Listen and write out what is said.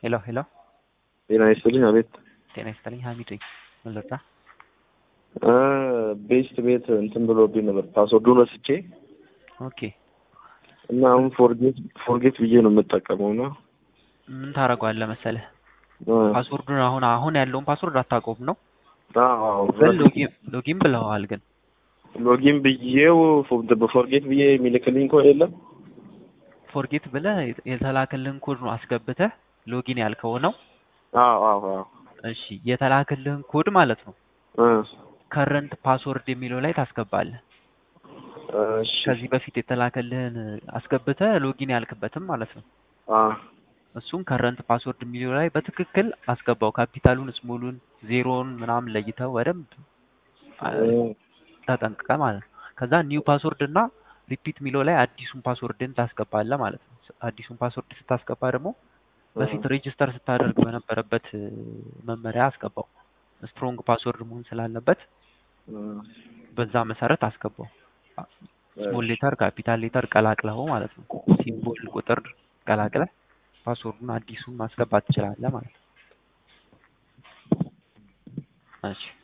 ሄሎ ሄሎ ጤና ይስጥልኝ። አቤት ጤና ይስጥልኝ። ሀሚድ ነኝ። ምን ልርዳ? ቤስት ቤት እንትን ብሎብኝ ነበር ፓስወርዱን ወስቼ ኦኬ እና አሁን ፎርጌት ፎርጌት ብዬ ነው የምጠቀመው እና ምን ታደርገዋለህ መሰለህ? ፓስወርዱን አሁን አሁን ያለውን ፓስወርድ አታውቀውም ነው ግን ሎጊን ሎጊን ብለዋል። ግን ሎጊን ብዬው በፎርጌት ብዬ የሚልክልኝ ኮድ የለም። ፎርጌት ብለህ የተላከልህን ኮድ ነው አስገብተህ ሎጊን ያልከው ነው። አዎ አዎ አዎ እሺ የተላከልህን ኮድ ማለት ነው እ ከረንት ፓስወርድ የሚለው ላይ ታስገባለህ። እሺ ከዚህ በፊት የተላከልህን አስገብተህ ሎጊን ያልክበትም ማለት ነው። አ እሱን ከረንት ፓስወርድ የሚለው ላይ በትክክል አስገባው። ካፒታሉን፣ ስሞሉን፣ ዜሮውን ምናምን ለይተው በደንብ ተጠንቅቀ ማለት ነው። ከዛ ኒው ፓስወርድ እና ሪፒት የሚለው ላይ አዲሱን ፓስወርድን ታስገባለህ ማለት ነው። አዲሱን ፓስወርድ ስታስገባ ደግሞ በፊት ሬጅስተር ስታደርግ በነበረበት መመሪያ አስገባው። ስትሮንግ ፓስወርድ መሆን ስላለበት በዛ መሰረት አስገባው። ስሞል ሌተር፣ ካፒታል ሌተር ቀላቅለው ማለት ነው። ሲምቦል፣ ቁጥር ቀላቅለህ ፓስወርዱን አዲሱን ማስገባት ትችላለህ ማለት ነው። እሺ